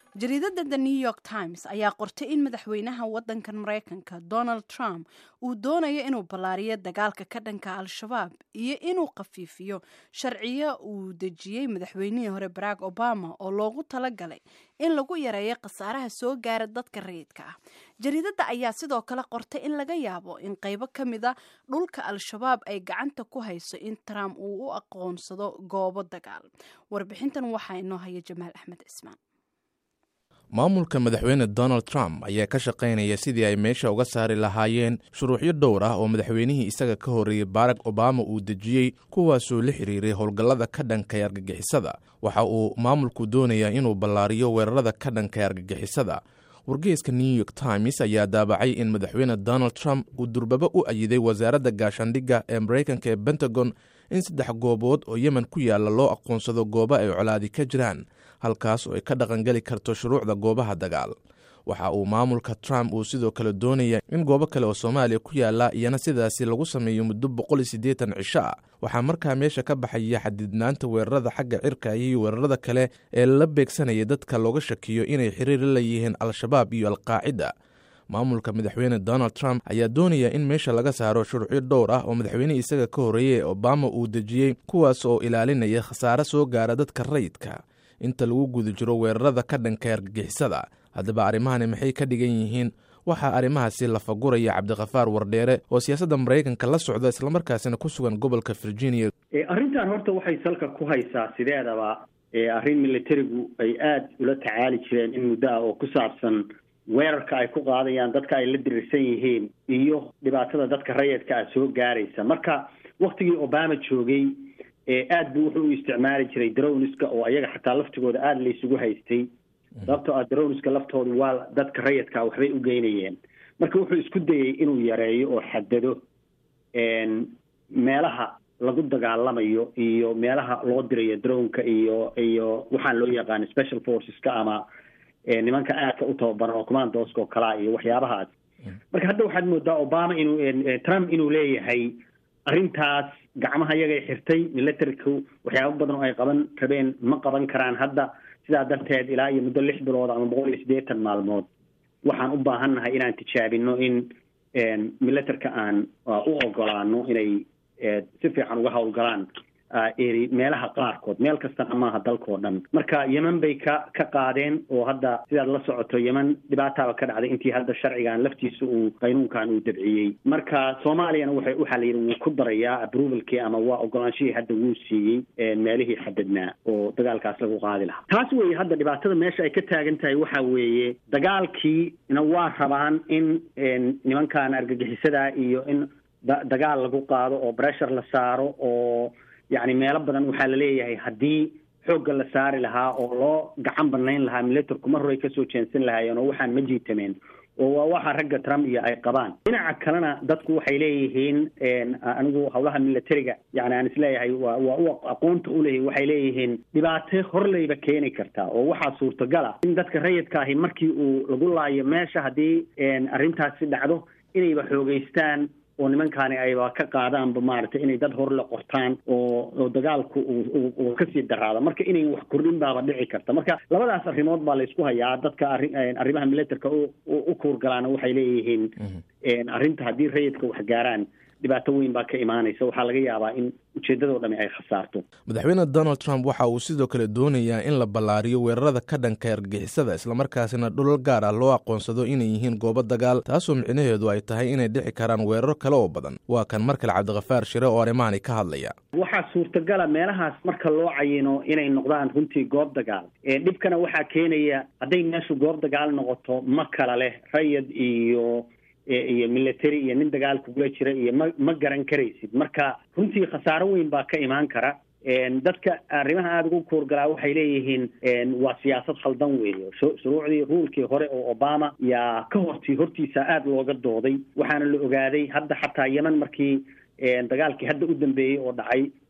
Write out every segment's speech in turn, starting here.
jariidadda the new york times ayaa qortay in madaxweynaha waddankan maraykanka donald trump uu doonayo inuu ballaariyo dagaalka ka dhanka al-shabaab iyo inuu khafiifiyo sharciyo uu dejiyey madaxweynihii hore barack obama oo loogu talagalay in lagu yareeyo khasaaraha soo gaara dadka rayidka ah jariidadda ayaa sidoo kale qortay in laga yaabo in qaybo ka mid a dhulka al-shabaab ay gacanta ku hayso in trump uu u aqoonsado goobo dagaal warbixintan waxaa inoo haya jamaal axmed cismaan maamulka madaxweyne donald trump ayaa ka shaqaynaya sidii ay meesha uga saari lahaayeen shuruucyo dhowr ah oo madaxweynihii isaga ka horreeyey barack obama uu dejiyey kuwaasoo la xiriiray howlgallada ka dhankay argagixisada waxa uu maamulku doonayaa inuu ballaariyo weerarada ka dhankay argagixisada wargeyska new york times ayaa daabacay in madaxweyne donald trump uu durbaba u ayiday wasaaradda gaashaandhigga ee maraykanka ee pentagon in saddex goobood oo yemen ku yaalla loo aqoonsado goobo ay colaadi ka jiraan halkaas oo ay ka dhaqangeli karto shuruucda goobaha dagaal waxa uu maamulka trump uu sidoo kale doonaya in goobo kale oo soomaaliya ku yaalla iyana sidaasi lagu sameeyo muddo boqol iyo siddeetan cisho ah waxaa markaa meesha ka baxaya xadidnaanta weerarada xagga cirka iyo weerarada kale ee la beegsanaya dadka looga shakiyo inay xiriir la leeyihiin al-shabaab iyo alqaacida maamulka madaxweyne donald trump ayaa doonaya in meesha laga saaro shuruucyo dhowr ah oo madaxweynihii isaga ka horreeyey obama uu dejiyey kuwaas oo ilaalinaya khasaare soo gaara dadka rayidka inta lagu guda jiro weerarada ka dhanka argagixisada haddaba arrimahani maxay ka dhigan yihiin waxaa arrimahaasi lafaguraya cabdikhafaar wardheere oo siyaasadda maraykanka la socda islamarkaasina ku sugan gobolka virginia arrintan horta waxay salka ku haysaa sideedaba arrin militarigu ay aada ula tacaali jireen in muddo ah oo ku saabsan weerarka ay ku qaadayaan dadka ay la dirirsan yihiin iyo dhibaatada dadka rayidka ah soo gaaraysa marka waktigii obama joogay aad buu wuxuu u isticmaali jiray darowniska oo ayaga xataa laftigooda aada laysugu haystay sababtoo ah darowniska laftoodu waa dadka rayidkaa waxbay u geynayeen marka wuxuu isku dayey inuu yareeyo oo xadado meelaha lagu dagaalamayo iyo meelaha loo dirayo darownka iyo iyo waxaan loo yaqaana special forceska ama nimanka aadka u tababaran oo commandoska oo kalaa iyo waxyaabahaas marka hadda waxaad moodaa obama inuu trump inuu leeyahay arrintaas gacmaha yagay xirtay militariku waxyaaba badan oo ay qaban rabeen ma qaban karaan hadda sidaa darteed ilaa iyo muddo lix bilood ama boqol iyo siddeetan maalmood waxaan u baahannahay inaan tijaabino in militarka aan u ogolaano inay si fiican uga howlgalaan eri meelaha qaarkood meel kastana maaha dalkao dhan marka yemen bay ka ka qaadeen oo hadda sidaad la socoto yemen dhibaataaba ka dhacday intii hadda sharcigan laftiisa uu qaynuunkan uu dabciyey marka soomaaliyana waxay waxaa la yidhi wuu ku darayaa approvalkii ama waa ogolaanshihii hadda wuu siiyey meelihii xadadnaa oo dagaalkaas lagu qaadi lahaa taas weeye hadda dhibaatada meesha ay ka taagan tahay waxa weeye dagaalkiina waa rabaan in nimankan argagixisada iyo in dagaal lagu qaado oo pressure la saaro oo yacni meelo badan waxaa laleeyahay haddii xoogga la saari lahaa oo loo gacan banayn lahaa militarku mar horay kasoo jeensan lahaayeen oo waxaan ma jiitameen oo waa waxa ragga trump iyo ay qabaan dhinaca kalena dadku waxay leeyihiin anigu howlaha militariga yani aan isleeyahay waa waa u aqoonta uleeyahy waxay leeyihiin dhibaato horleyba keeni kartaa oo waxaa suurtagala in dadka rayidka ahi markii uu lagu laayo meesha haddii arrintaasi dhacdo inayba xoogeystaan oo nimankaani ayba ka qaadaanba maaragtay inay dad hor la qortaan oo oo dagaalku uu kasii daraado marka inay wax kordhin baaba dhici karta marka labadaas arrimood baa laysku hayaa dadka arri arrimaha militarka u kuurgalaana waxay leeyihiin arrinta haddii rayidka wax gaaraan dhibaato weyn baa ka imaanaysa waxaa laga yaabaa in ujeeddadoo dhami ay khasaarto madaxweyne donald trump waxa uu sidoo kale doonayaa in la ballaariyo weerarada ka dhanka argagixisada islamarkaasina dhulal gaar ah loo aqoonsado inay yihiin goobo dagaal taasoo micnaheedu ay tahay inay dhici karaan weeraro kale oo badan waa kan mar kale cabdikhafaar shire oo arrimahani ka hadlaya waxaa suurtagala meelahaas marka loo cayino inay noqdaan runtii goob dagaal dhibkana waxaa keenaya hadday meeshu goob dagaal noqoto ma kala leh rayid iyo iyo military iyo nin dagaal kugula jira iyo ma ma garan karaysid marka runtii khasaaro weyn baa ka imaan kara dadka arrimaha aada ugu kuurgalaa waxay leeyihiin waa siyaasad khaldan weeye shuruucdii ruulkii hore oo obama yaa ka hortii hortiisa aada looga dooday waxaana la ogaaday hadda xataa yemen markii dagaalkii hadda u dambeeyey oo dhacay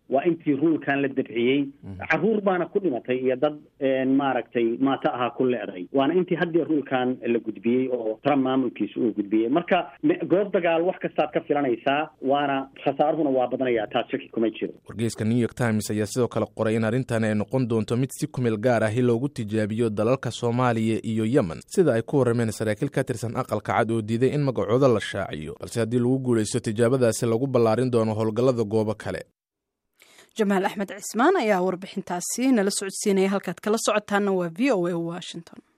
waa intii ruulkan la dabciyey caruur baana ku dhimatay iyo dad maaragtay maato ahaa ku leeday waana intii haddii ruulkan la gudbiyey oo trump maamulkiisa uu gudbiyey marka goob dagaal wax kastaad ka filanaysaa waana khasaaruhuna waa badanayaa taas shaki kuma jiro wargeyska new york times ayaa sidoo kale qoray in arrintan ay noqon doonto mid si kumeel gaar ahi loogu tijaabiyo dalalka soomaaliya iyo yemen sida ay ku warrameen saraakiil ka tirsan aqalka cad oo diiday in magacooda la shaaciyo balse haddii lagu guulaysto tijaabadaasi lagu ballaarin doono howlgallada goobo kale jamaal axmed cismaan ayaa warbixintaasi nala socodsiinaya halkaad kala socotaana waa v o a washington